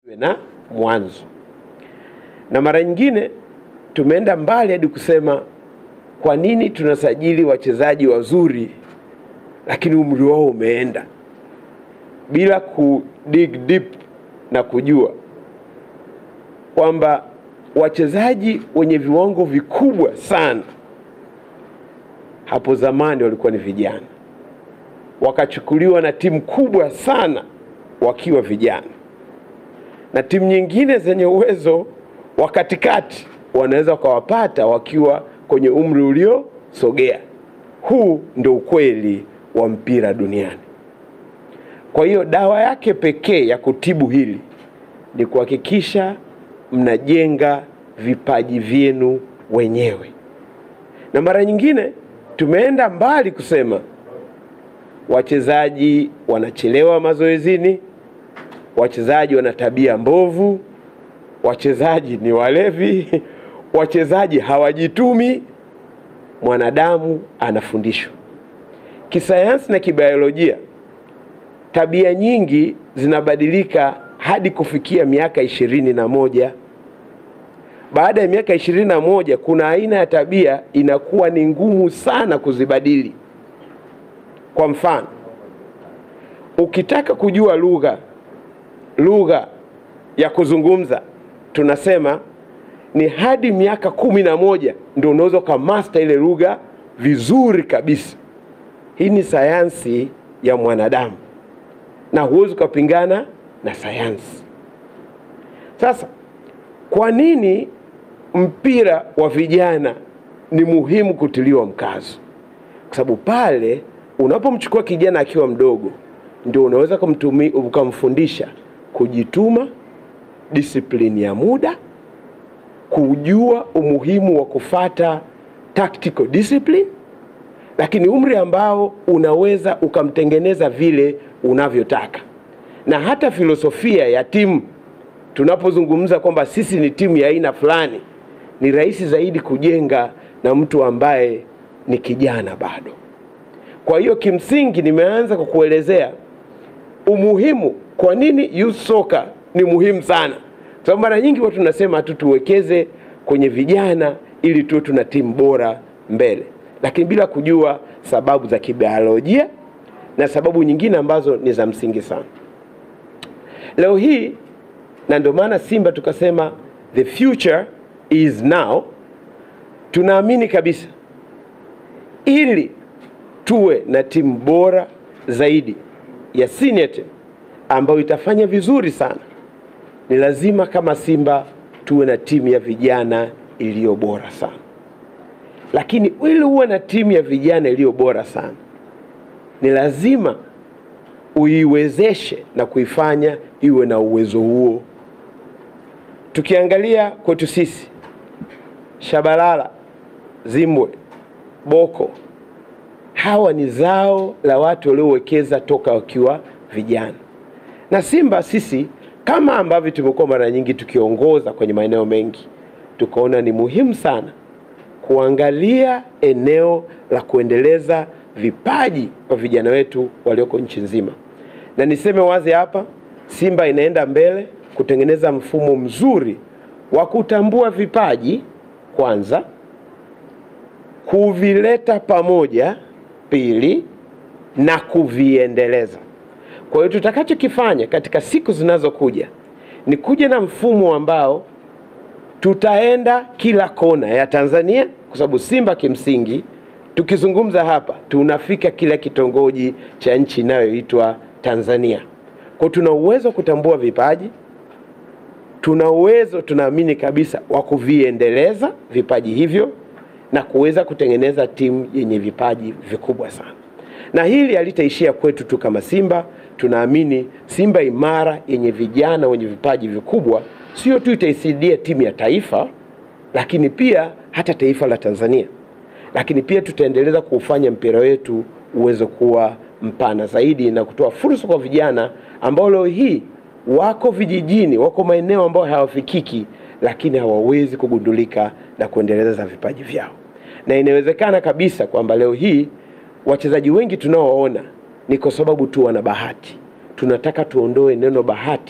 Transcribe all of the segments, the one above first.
na mwanzo. Na mara nyingine tumeenda mbali hadi kusema kwa nini tunasajili wachezaji wazuri lakini umri wao umeenda, bila ku dig deep na kujua kwamba wachezaji wenye viwango vikubwa sana hapo zamani walikuwa ni vijana, wakachukuliwa na timu kubwa sana wakiwa vijana, na timu nyingine zenye uwezo wa katikati wanaweza wakawapata wakiwa kwenye umri uliosogea. Huu ndio ukweli wa mpira duniani. Kwa hiyo dawa yake pekee ya kutibu hili ni kuhakikisha mnajenga vipaji vyenu wenyewe, na mara nyingine tumeenda mbali kusema wachezaji wanachelewa mazoezini, wachezaji wana tabia mbovu, wachezaji ni walevi, wachezaji hawajitumi. Mwanadamu anafundishwa kisayansi na kibiolojia. Tabia nyingi zinabadilika hadi kufikia miaka ishirini na moja. Baada ya miaka ishirini na moja kuna aina ya tabia inakuwa ni ngumu sana kuzibadili. Kwa mfano, ukitaka kujua lugha lugha ya kuzungumza tunasema ni hadi miaka kumi na moja ndio unaweza ukamasta ile lugha vizuri kabisa. Hii ni sayansi ya mwanadamu na huwezi ukapingana na sayansi. Sasa kwa nini mpira wa vijana ni muhimu kutiliwa mkazo? Kwa sababu pale unapomchukua kijana akiwa mdogo, ndio unaweza kumtumi ukamfundisha kujituma, disiplini ya muda, kujua umuhimu wa kufata tactical discipline, lakini umri ambao unaweza ukamtengeneza vile unavyotaka, na hata filosofia ya timu. Tunapozungumza kwamba sisi ni timu ya aina fulani, ni rahisi zaidi kujenga na mtu ambaye ni kijana bado. Kwa hiyo kimsingi, nimeanza kwa kuelezea umuhimu, kwa nini youth soccer ni muhimu sana, kwa sababu mara nyingi watu tunasema tu tuwekeze kwenye vijana ili tuwe tuna timu bora mbele, lakini bila kujua sababu za kibiolojia na sababu nyingine ambazo ni za msingi sana. Leo hii na ndio maana Simba tukasema the future is now. Tunaamini kabisa ili tuwe na timu bora zaidi ya senior team ambayo itafanya vizuri sana, ni lazima kama Simba tuwe na timu ya vijana iliyo bora sana. Lakini ili uwe na timu ya vijana iliyo bora sana, ni lazima uiwezeshe na kuifanya iwe na uwezo huo. Tukiangalia kwetu sisi, Shabalala, Zimbwe, Boko, hawa ni zao la watu waliowekeza toka wakiwa vijana. Na Simba sisi kama ambavyo tumekuwa mara nyingi tukiongoza kwenye maeneo mengi, tukaona ni muhimu sana kuangalia eneo la kuendeleza vipaji kwa vijana wetu walioko nchi nzima. Na niseme wazi hapa, Simba inaenda mbele kutengeneza mfumo mzuri wa kutambua vipaji kwanza, kuvileta pamoja pili, na kuviendeleza. Kwa hiyo tutakachokifanya katika siku zinazokuja ni kuja na mfumo ambao tutaenda kila kona ya Tanzania, kwa sababu Simba kimsingi, tukizungumza hapa tunafika kila kitongoji cha nchi inayoitwa Tanzania. Kwa tuna uwezo wa kutambua vipaji, tuna uwezo, tunaamini kabisa wa kuviendeleza vipaji hivyo na kuweza kutengeneza timu yenye vipaji vikubwa sana. Na hili halitaishia kwetu tu kama Simba, tunaamini Simba imara yenye vijana wenye vipaji vikubwa sio tu itaisaidia timu ya taifa, lakini pia hata taifa la Tanzania, lakini pia tutaendeleza kuufanya mpira wetu uweze kuwa mpana zaidi na kutoa fursa kwa vijana ambao leo hii wako vijijini, wako maeneo ambayo hawafikiki, lakini hawawezi kugundulika na kuendeleza vipaji vyao. Na inawezekana kabisa kwamba leo hii wachezaji wengi tunaowaona ni kwa sababu tu wana bahati. Tunataka tuondoe neno bahati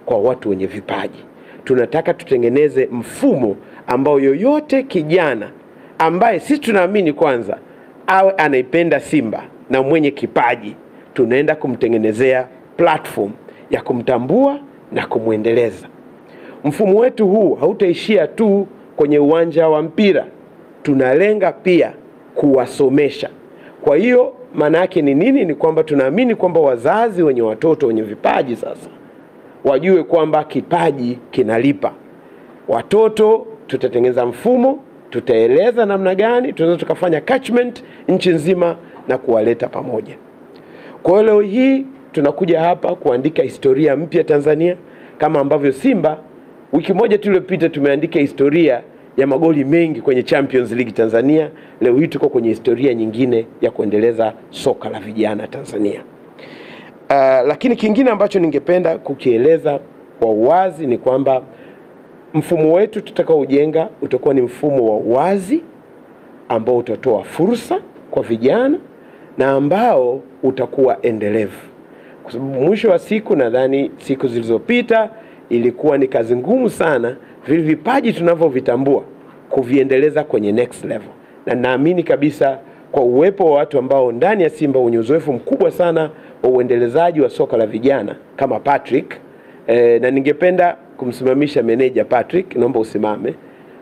kwa watu wenye vipaji. Tunataka tutengeneze mfumo ambao yoyote kijana ambaye sisi tunaamini kwanza awe anaipenda Simba na mwenye kipaji, tunaenda kumtengenezea platform ya kumtambua na kumwendeleza. Mfumo wetu huu hautaishia tu kwenye uwanja wa mpira, tunalenga pia kuwasomesha. Kwa hiyo maana yake ni nini? Ni kwamba tunaamini kwamba wazazi wenye watoto wenye vipaji sasa wajue kwamba kipaji kinalipa. Watoto tutatengeneza mfumo, tutaeleza namna gani tunaweza tukafanya catchment nchi nzima na kuwaleta pamoja. Kwa hiyo leo hii tunakuja hapa kuandika historia mpya Tanzania, kama ambavyo Simba wiki moja tu iliyopita tumeandika historia ya magoli mengi kwenye Champions League Tanzania. Leo hii tuko kwenye historia nyingine ya kuendeleza soka la vijana Tanzania. Uh, lakini kingine ambacho ningependa kukieleza kwa uwazi ni kwamba mfumo wetu tutakaojenga utakuwa ni mfumo wa wazi ambao utatoa fursa kwa vijana na ambao utakuwa endelevu, kwa sababu mwisho wa siku, nadhani siku zilizopita ilikuwa ni kazi ngumu sana vile vipaji tunavyovitambua kuviendeleza kwenye next level, na naamini kabisa kwa uwepo wa watu ambao ndani ya Simba wenye uzoefu mkubwa sana wa uendelezaji wa soka la vijana kama Patrick e, na ningependa kumsimamisha meneja Patrick, naomba usimame.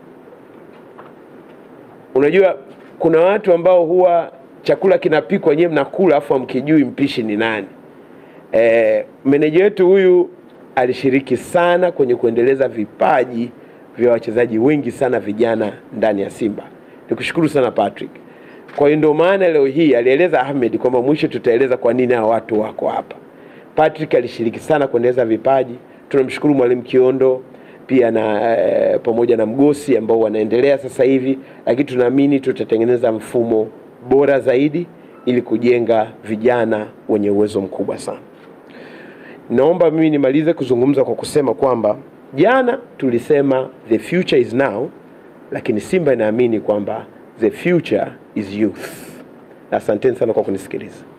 Unajua kuna watu ambao huwa chakula kinapikwa nyewe mnakula afu hamkijui mpishi ni nani. E, meneja wetu huyu alishiriki sana kwenye kuendeleza vipaji vya wachezaji wengi sana vijana ndani ya Simba. Nikushukuru sana Patrick. Kwa hiyo ndio maana leo hii alieleza Ahmed kwamba mwisho tutaeleza kwa nini hao watu wako hapa. Patrick alishiriki sana kuendeleza vipaji. Tunamshukuru Mwalimu Kiondo pia na e, pamoja na Mgosi ambao wanaendelea sasa hivi, lakini tunaamini tutatengeneza mfumo bora zaidi ili kujenga vijana wenye uwezo mkubwa sana. Naomba mimi nimalize kuzungumza kwa kusema kwamba jana tulisema the future is now, lakini Simba inaamini kwamba the future is youth. Asanteni sana kwa kunisikiliza.